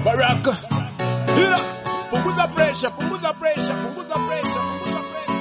Baraka. Hila. Punguza pressure, punguza pressure, punguza pressure, punguza pressure.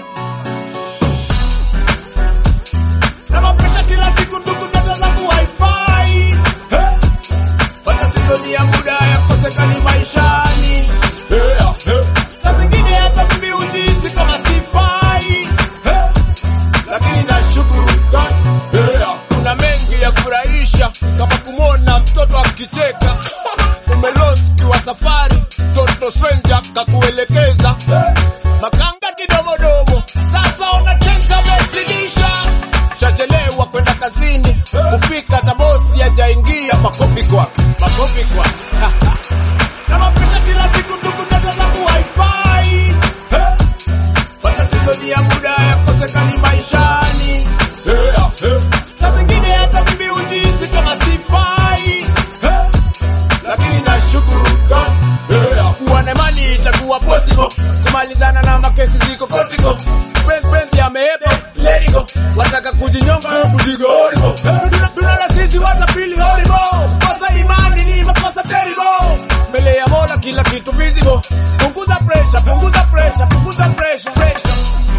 Na mapresha kila siku ndugu dada zangu haifai. Hey. Matatizo ni ya muda yakosekani maishani. Hey, hey. Saa zingine hata mimi hujihisi kama sifai. Hey. Lakini nashukuru God. Hey. Kuna mengi ya furahisha kama kumwona mtoto akicheka umelost kiwa safari toto stranger kakuelekeza makanga kidomodomo sasa unachenza mezidisha chachelewa kwenda kazini kufika tabosi hajaingia makopi kwake makopi kwake na mapresha kila siku ndugu dada zangu haifai Hey. matatizo ni ya muda yakosekani maishani Hey, hey. saa zingine hata mimi hujihisi kama sifai Hey lakini nashukuru God yeah. kuwa na imani itakuwa possible kumalizana na makesi ziko kotiko penzi penzi yameepa let it go wataka kujinyonga hebu digo horrible Tuna- tunala sisi watapili horrible kosa imani ni makosa terrible mbele ya Mola kila kitu visible punguza pressure punguza pressure punguza pressure pressure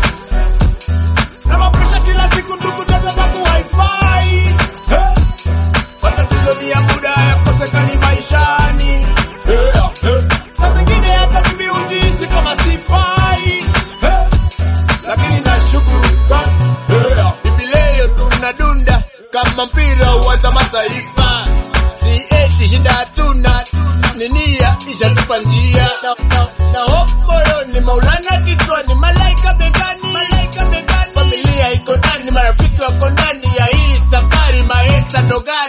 na mapresha kila siku ndugu dada zangu haifai hey. Matatizo ni ya muda yakosekani maishani. Yeah, yeah. Saa zingine hata mimi hujihisi kama sifai. Hey. Lakini nashukuru God. Yeah. Hivi leo tunadunda kama mpira wa mataifa. Si eti shida hatuna, ni nia ishatupa njia. Na, na, na hope moyoni, Maulana kichwani, malaika begani, malaika begani. Familia iko ndani, marafiki wako ndani ya hii safari, maeta ndo gari